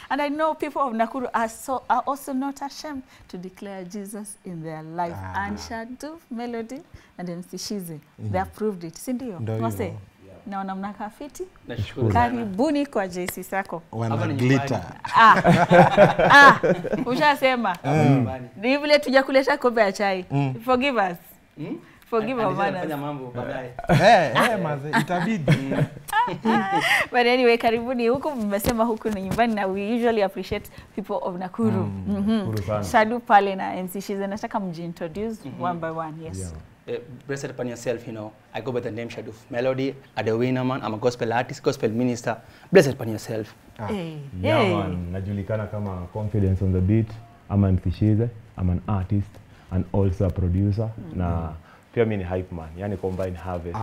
And I know people of Nakuru are so are also not ashamed to declare Jesus in their life. Ah. And Shadu, Melody and MC Shize, they have proved it. Si ndio? Ndio Wase, hivyo. naona mnakaa fiti. Nashukuru sana. Karibuni kwa JC Sako. wana Hapa ni glitter. Ah. ah, ushasema. Hapa nyumbani. Ni vile tujakuleta kombe ya chai. Forgive us. Hmm? Forgive our Alisema manners. fanya mambo baadaye. Eh, eh, maze, itabidi. But anyway, karibuni huku. Mmesema huku ni nyumbani na we usually appreciate people of Nakuru. Mhm. Nakuru sana. Shadu pale na MC Shize, nataka mjiintroduce one by one. Yes. Yeah. Uh, blessed upon yourself, you know. I go by the name Shaduf Melody. I'm a winner man. I'm a gospel artist, gospel minister. Blessed upon yourself. Hey. Yeah, Hey. man. Najulikana kama Confidence on the Beat. I'm an Shize. I'm an artist and also a producer. Na pia mi ni hype man, yani combine harvest.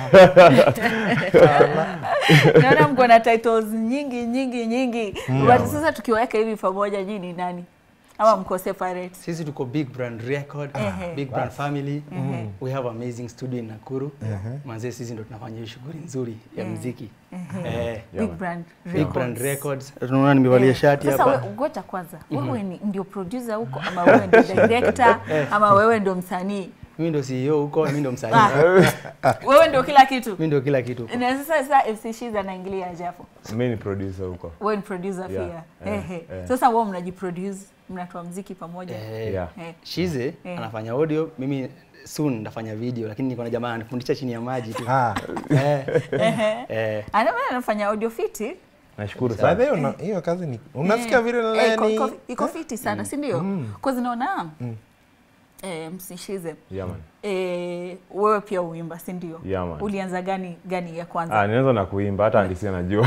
Naona mko na titles nyingi nyingi nyingi. But sasa tukiweka hivi pamoja, nyinyi ni nani? Ama mko separate? Sisi tuko big brand record, Ehe. big brand family. We have amazing studio in Nakuru. Manze sisi ndo tunafanya hiyo shughuli nzuri ya muziki. Eh, Big brand big brand records. records. Tunaona nimevalia shati Sasa hapa. we- ngoja kwanza, wewe ni ndio producer huko ama wewe ndio director ama wewe ndio msanii? Mimi ndo CEO huko, mimi ndo msanii. Ah. Wewe ndio kila kitu. Mimi ndo kila kitu. huko. Na sasa sasa FC Shiza anaingilia aje hapo? mi ni producer huko. Wewe ni producer Yeah, pia. eh, Ehe. eh. Sasa wewe mnajiproduce, mnatoa mziki pamoja. Eh, Yeah. Eh. Shize Eh. anafanya audio, mimi soon nitafanya video, lakini niko na jamaa ananifundisha chini ya maji tu. Ah, Eh, eh, Ana maana anafanya audio fiti. Nashukuru by sana. the way, una- hiyo kazi ni unasikia vile Eh, iko- nani iko- iko fiti sana, si ndio? Cause naona eh, msishize Yeah, man. eh, wewe pia uimba, si ndio? Yeah, man. Ulianza gani gani ya kwanza? Ah, ninaweza na kuimba hata andisi anajua.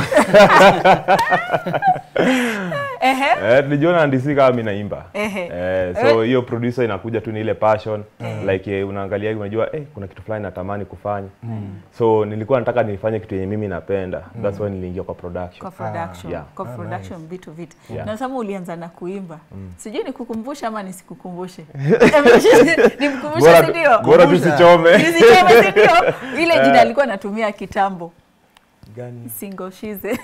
Ehe. Eh, tulijiona andisi kama mimi naimba. Ehe. Eh, so hiyo producer inakuja tu ni ile passion like eh, unaangalia hivi unajua eh, kuna kitu fulani natamani kufanya. So nilikuwa nataka nifanye kitu yenye mimi napenda. That's why niliingia kwa production. kwa production, yeah. kwa production vitu vitu. Yeah. Na sasa ulianza na kuimba. Sijui nikukumbushe ama nisikukumbushe. Nimkumbushe Bora si ndio? bora tusichome. Nisichome si ndio? Ile jina alikuwa anatumia kitambo. gani? Single Shize.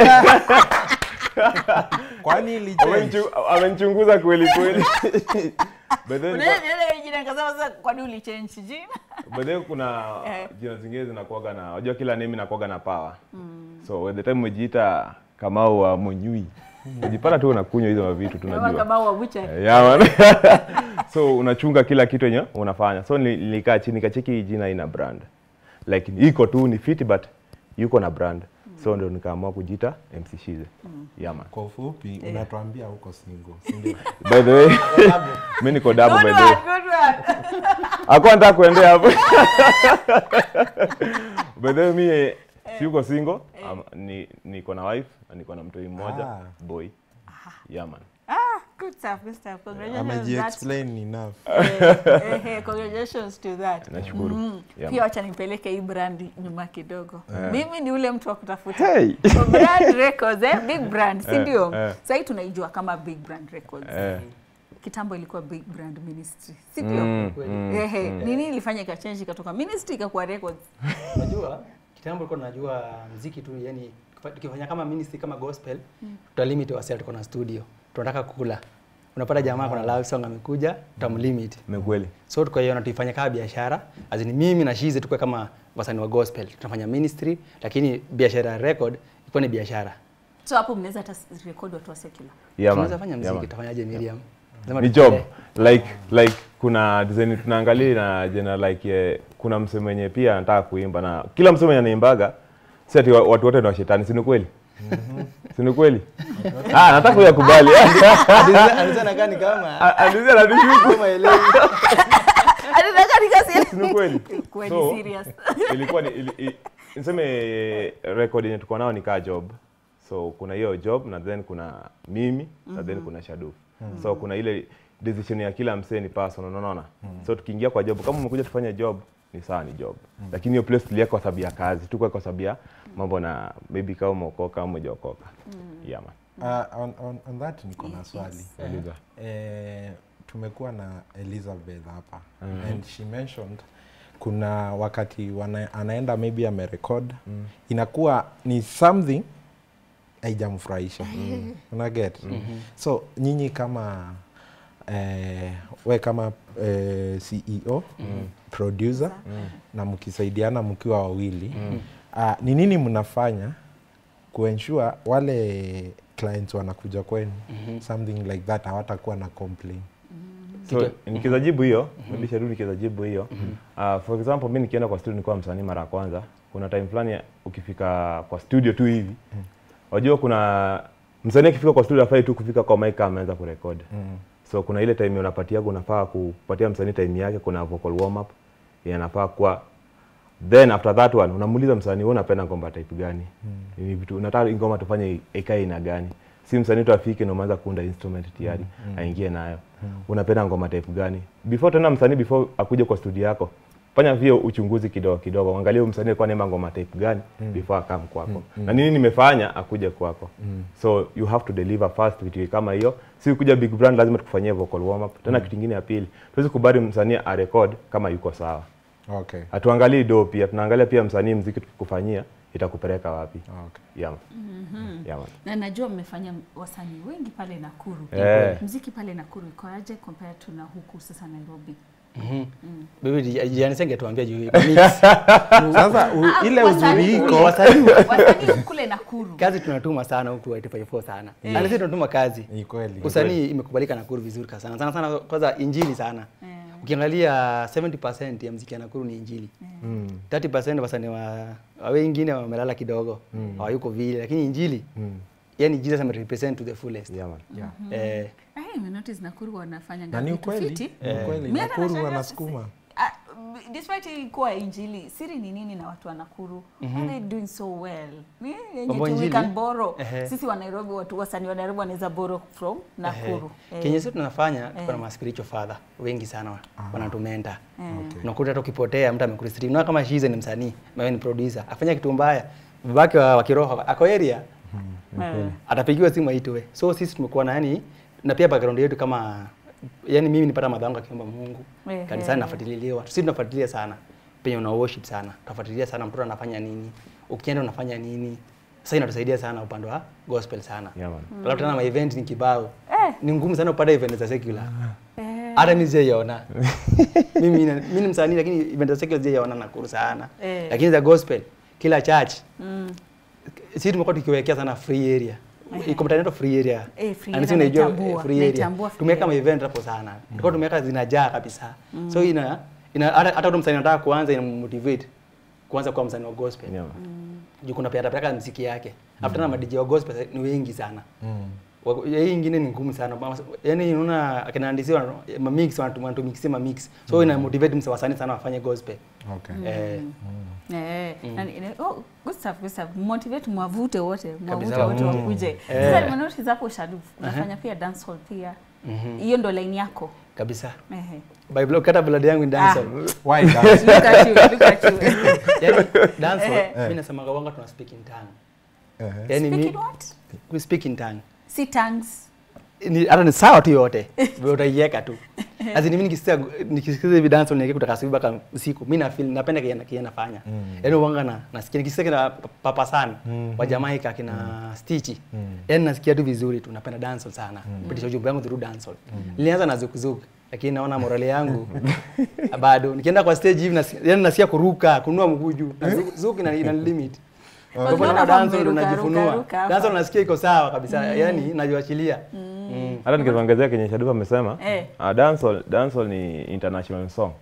Kwani ilichange? Amenichu- Amenichunguza kweli kweli. But then Unaona ile jina nikasema sasa kwa nini ulichange jina? but then kuna Eh. jina zingine zinakuwaga na unajua kila name inakuwaga na power. So at the time umejiita Kamau wa Munyui. Unajipata tu unakunywa hizo mavitu Kama tunajua. kama wa bucha. Eh, Yeah, man. so unachunga kila kitu yenye unafanya. So nili- nilikaa chini nikacheki hii jina ina brand. Like iko tu ni fit but yuko na brand. So ndio nikaamua kujiita MC Shize. Yeah, man. Kwa ufupi unatuambia huko single, si ndio? By the way, mimi niko double Good by the way. one, good one. Hakuwa nataka kuendea hapo. By the way, mimi siko single. Am- ni niko na wife na niko na mtoi mmoja Ah. boy. Yeah, man. Ah, good stuff, good stuff. Congratulations. That's, Ameji-explain enough. eh, eh, eh, congratulations to that. Nashukuru. Mm. Yeah, Pia man. wacha nipeleke hii brand nyuma kidogo. Mimi ni ule mtu wa kutafuta Hey. Kwa brand records, eh? Big brand, si Eh, ndio? eh. Sasa hii tunaijua kama Big Brand Records. Eh. Kitambo ilikuwa Big Brand Ministry, si ndio? Mm, Kweli. mm. Ehe, nini ilifanya ikachange ikatoka ministry ikakuwa records? Unajua kitambo ulikuwa unajua mziki tu, yani tukifanya kama ministry kama gospel, tutalimit wasi tuko na studio, tunataka kula. Unapata jamaa kuna live song amekuja, tutamlimit. Ni kweli. So tukaiona tuifanye kama biashara, as in mimi na Shize tukue kama wasanii wa gospel, tunafanya ministry, lakini biashara ya record ilikuwa ni biashara. So hapo mnaweza hata record watu wa secular. Yeah, Tunaweza man. fanya Yeah, mziki, man. tutafanyaje Miriam? Lazima ni job tuendelee. like like kuna design tunaangalia na jena like eh, kuna msemo mwenye pia anataka kuimba na kila msemo mwenye anaimbaga si ati wa- watu wote ni washetani si ni kweli si ni kweli ah nataka kuyakubali Alizana- alizana kani kama alizia na nishuku kama elewi. Anataka nikasi. si ni kweli Kweli So, serious. ilikuwa ni ili, i- niseme record yenye tuko nao ni kaa job so kuna hiyo job na then kuna mimi na then kuna Shaduf so kuna ile decision ya kila msee ni personal unaona so tukiingia kwa job kama umekuja tufanye job ni sawa ni job lakini hiyo place tuliweka kwa sababu ya kazi tuko kwa sababu ya mambo na maybe kama umeokoka au hujaokoka yeah man Uh, on, on, on that niko na swali. Uliza. Eh, tumekuwa na Elizabeth hapa and she mentioned kuna wakati wana, anaenda maybe amerekod inakuwa ni something haijamfurahisha una get so nyinyi kama eh, we kama eh, ceo producer na mkisaidiana mkiwa wawili ah, ni nini mnafanya kuensure wale clients wanakuja kwenu something like that hawatakuwa na complain so nikiweza jibu hiyo maybe Sharu nikiweza jibu hiyo uh, for example mi nikienda kwa studio nikuwa msanii mara ya kwanza kuna time fulani ukifika kwa studio tu hivi wajua kuna msanii akifika kwa studio afai tu kufika kwa mic kama ameanza kurekodi so kuna ile time unapatiaga unafaa kupatia msanii time yake kuna vocal warm up yanafaa kuwa then after that one unamuuliza msanii wewe unapenda ngoma type gani ni vitu unataka hii ngoma tufanye ikae ina gani si msanii tu afike na umeanza kuunda instrument tayari aingie nayo unapenda ngoma type gani before tena msanii before akuje kwa studio yako fanya vio uchunguzi kidogo kidogo angalia huyu msanii alikuwa anaimba ngoma type gani before akam kwako na nini nimefanya akuje kwako so you have to deliver fast vitu kama hiyo si kuja big brand lazima tukufanyie vocal warm up tena kitu kingine ya pili tuwezi kubali msanii arekod kama yuko sawa okay. hatuangalii do pia tunaangalia pia msanii mziki tukikufanyia itakupeleka wapi Okay. yeah. Yeah, man. na najua mmefanya wasanii wengi pale Nakuru Eh. mziki pale Nakuru iko aje compared to na huku sasa Nairobi Bibi Janice angetuambia juu mix. sasa u, ile uzuri iko Wasanii wasanii kule Nakuru kazi tunatuma sana huku 854 sana. Na sisi tunatuma kazi. ni kweli Usanii imekubalika Nakuru vizuri ka sana. Sana sana kwanza injili sana. Ukiangalia 70% ya mziki ya Nakuru ni injili. 30% wasanii wa wa wengine wamelala kidogo. Hawayuko vile lakini injili yani Jesus amerepresent to the fullest. Yeah, man. yeah. Eh, Eh, nimenotice Nakuru wanafanya na ni vitu ukweli fiti. ni ukweli Mimi hata Nakuru nashangaa wanasukuma Ah, despite hii kuwa injili siri ni nini na watu wa Nakuru are they doing so well Ni yenye Mambo tu we injili? can borrow Ehe. sisi wa Nairobi watu wasanii wa Nairobi wanaweza borrow from Nakuru Eh, Kenye sisi tunafanya tuko na ma spiritual father wengi sana wanatumenta. Okay. Unakuta hata ukipotea mtu amekurestrict. Na kama Shize ni msanii, wewe ni producer, afanya kitu mbaya, babake wa, wa kiroho ako area, Eh. atapigiwa simu aitwe. So sisi tumekuwa na yani na pia background yetu kama yani mimi nipata madhango akiomba Mungu. Ehe. Kanisani nafuatiliwa. Sisi tunafuatilia sana. Penye una worship sana. Tunafuatilia sana mtoto anafanya nini. Ukienda unafanya nini. Sasa inatusaidia sana upande wa gospel sana. Yeah, man. Alafu tena ma event ni kibao. Eh. Ni ngumu sana upate event za secular. Eh. Hata mimi sijaiona. mimi na- mimi ni msanii lakini event za secular sijaiona Nakuru sana. Eh. Lakini za gospel kila church Mm. sisi tumekuwa tukiwekea sana free area. Iko mtandao free area. Eh, free Na area sisi unaijua, naitambua, eh, free area. naitambua free Tumeweka ma area. event hapo sana. Tulikuwa tumeweka zinajaa kabisa. So ina ina hata hata ule msanii anataka kuanza ina motivate kuanza kuwa msanii wa gospel. Yeah, man. Juu kuna pia atapeleka muziki yake. After na madj wa gospel ni wengi sana. Wako- ya hii ingine ni ngumu sana Ba- yaani unaona akina Andisi wana ma mix wanatu wanatu ma mix so ina motivate msa wasanii sana wafanye gospel okay. eh Eh, na ni- ni- oh, good stuff, good stuff. Motivate mwavute wote, mwavute Kabisa. wote Mm. wakuje. Eh. Sasa nimenotice hapo Shaduf, unafanya pia dancehall pia. Hiyo ndo line yako. kabisa Ehe. by blood kata blood yangu ni dancehall Why dance? Look at you, look at you. yani dancehall Eh. mimi nasemaga wanga tuna speak in tongue Ehe. yani Speaking mi what? we speak in tongue Si tongues. ni hata ni sawa tu yote wewe utaiweka tu Azini mimi nikisikia nikisikiza hivi dance niweke kutoka asubuhi mpaka usiku. Mimi na feel napenda kile kile nafanya. Yaani uwanga na nasikia nikisikia kina Papa San wa Jamaica kina Stitch. Yaani nasikia tu vizuri tu napenda dance sana. Pitisha ujumbe wangu through dance. Nilianza na zukuzuku lakini naona morale yangu bado nikienda kwa stage hivi nasikia yaani nasikia kuruka, kunua mguu juu. Na zuku- zuku ina ina limit. Kwa hivyo naona Unaona dance mmeruka, ruka, unajifunua. ruka hapa. Dance unasikia iko sawa kabisa. Yaani najiachilia. Mm. hata nikiongezea kenye Shadufa amesema Eh. uh, dancehall dancehall ni international song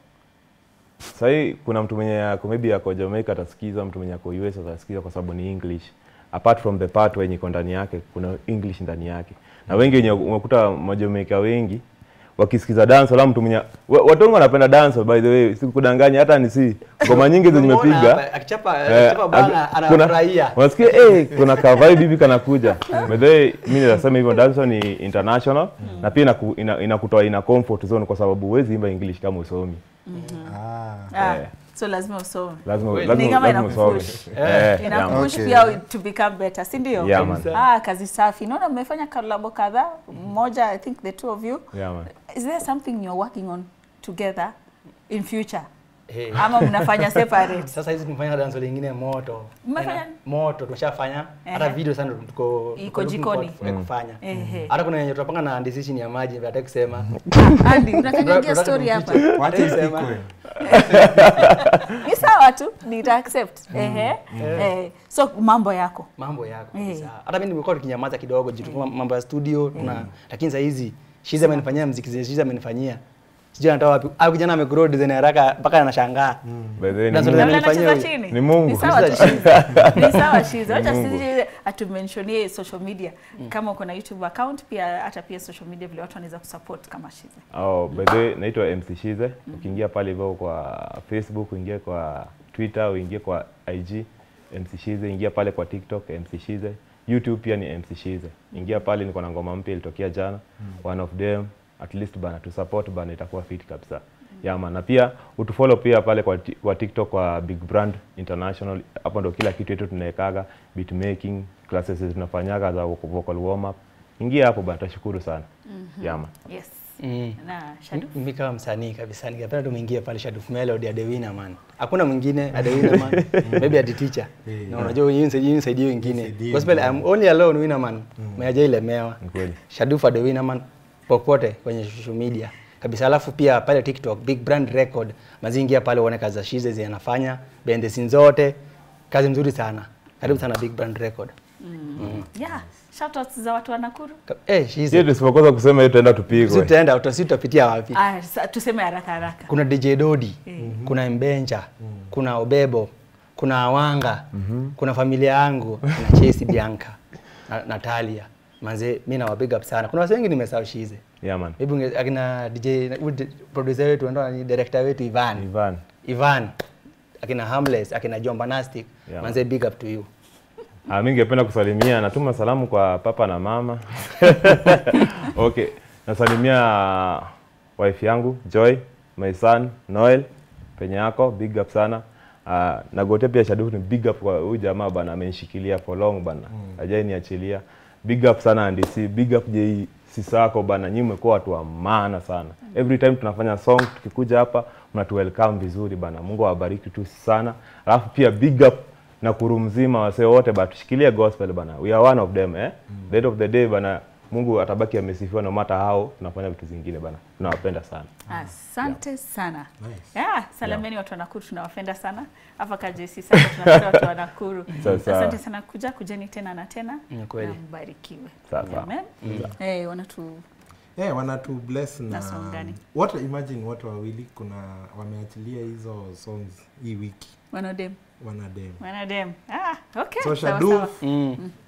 sahii kuna mtu mwenye ako maybe ako Jamaica atasikiza mtu mwenye ako US atasikiza kwa sababu ni English apart from the part wenye iko ndani yake kuna English ndani yake na wengi wenye umekuta Majamaika wengi wakisikiza dancehall au mtu mwenye wa- watu wengi wanapenda dancehall by the way sikudanganya hata ni si ngoma nyingi zenye Umeona nimepiga hapa, akichapa Eh, akichapa bana ak- kuna- anafurahia. Unasikia eh, kuna kavai bibi kanakuja. By the way, mimi nasema hivyo dancehall ni international na pia inaku- ina- inakutoa ina comfort zone kwa sababu huwezi imba English kama usomi. Ah. Ah, Eh. so lazima usome. Lazima Kweli. lazima Ni kama lazima usome. inakupush. Eh, yeah, man. Inakupush Okay. pia to become better, si ndio? Yeah, man. Kabisa. Ah, kazi safi. Naona mmefanya collabo kadhaa. Mmoja, I think the two of you. Yeah, man. Is there something you're working on together in future? Eh. ama mnafanya separate Sasa hizi tumefanya dance lingine moto. Mmefanya? Tena moto tumeshafanya. Hata Ehe. video sana tuko Iko tuko looking jikoni. forward for kufanya. Ehe. Hata kuna yenye tunapanga na decision ya maji nataka kusema. Ah, Andy, unakanyagia Tunataka story hapa tumfiche. Wacha Hata isema. isikwe. ni sawa tu nita accept ehe eh, so mambo yako mambo yako Eh. kabisa. Hata mimi nimekuwa tukinyamaza kidogo juu tulikuwa mambo ya studio tuna lakini saa hizi Shiza amenifanyia muziki zile Shiza amenifanyia. Sijui anatoa wapi. Au kijana amegrow design haraka mpaka anashangaa. By the way, ni That's Mungu. what Labda Amenifanyia anacheza huyu. chini Ni Mungu. ni sawa tu shiza ni sawa shiza wacha sisi atumentionie social media kama uko na youtube account pia hata pia social media vile watu wanaweza kusupport kama shiza Oh, by the way, naitwa MC Shize. Ukiingia pale hivyo kwa Facebook, uingie kwa Twitter, uingie kwa IG MC Shize, ingia pale kwa TikTok MC Shize. YouTube pia ni MC Shize. Ingia pale niko na ngoma mpya ilitokea jana. One of them at least bana tu support bana itakuwa fit kabisa. Yama na pia utufollow pia pale kwa, ti- kwa TikTok kwa Big Brand International. Hapo ndo kila kitu yetu tunawekaga beat making, classes tunafanyaga za vocal warm up. Ingia hapo bana, tashukuru sana. Yama. yes Mm. na Shadu Mimi kama msanii kabisa ningependa tumeingie pale Shaduf Melody Adewina man. Hakuna mwingine Adewina man. Maybe Adi teacher. Yeah. Na unajua yeye nisaidie nisaidie wengine. Nisaidie Gospel I'm only alone winner man. Meaja ile mewa. Ni kweli. Shaduf Adewina man popote kwenye social media. Kabisa alafu pia pale TikTok Big Brand Record mazingia pale uone kazi za Shize zinafanya behind the scenes zote. Kazi mzuri sana. Karibu sana Big Brand Record. yeah shoutouts za watu wa Nakuru Ka- Eh Sio Shize. tusipokosa kusema hiyo tutaenda tupigwe. Tutaenda utasi tutapitia wapi? ah, sa- tuseme haraka haraka kuna DJ Dodi, kuna Mbenja, kuna Obebo, kuna Awanga, kuna familia yangu, kuna Chesi Bianca, na Natalia. Manze, mimi nawa big up sana. Kuna watu wengi nimesahau Shize. Yeah man. Maybe unge- akina DJ na- huyu di- producer wetu ndo ni director wetu Ivan. Ivan. Ivan. Akina Harmless, akina Jomba Nastic. Yeah. Manze big up to you. Ah, mimi ningependa kusalimia, natuma salamu kwa papa na mama. okay, nasalimia wife yangu Joy, my son Noel, penye yako big up sana. Uh, nagote pia Shaduku ni big up kwa huyu jamaa bana, amenishikilia for long bana, hajai niachilia. Big up sana NDC, big up J Sisako bana, nyinyi mmekuwa watu wa maana sana. Every time tunafanya song tukikuja hapa mnatu welcome vizuri bana. Mungu awabariki tu sana. Alafu pia big up na kuru mzima wasee wote bana, tushikilie gospel bana, we are one of them eh. The end of the day bana, Mungu atabaki amesifiwa no matter how tunafanya vitu zingine bana, tunawapenda sana. asante sana Nice. yeah, salamieni watu wa Nakuru tunawapenda sana hapa kajesi sana tunapenda watu wa Nakuru Sawa, sawa. asante sana kuja kujeni tena na tena Ni kweli. na mbarikiwe Sawa, sawa. Amen. Eh, wanatu Eh, wanatu bless na Na song gani? what imagine watu wawili kuna wameachilia hizo songs hii wiki wanadem wanadem wanadem ah, okay so sawa, Shaduf sawa. Mm.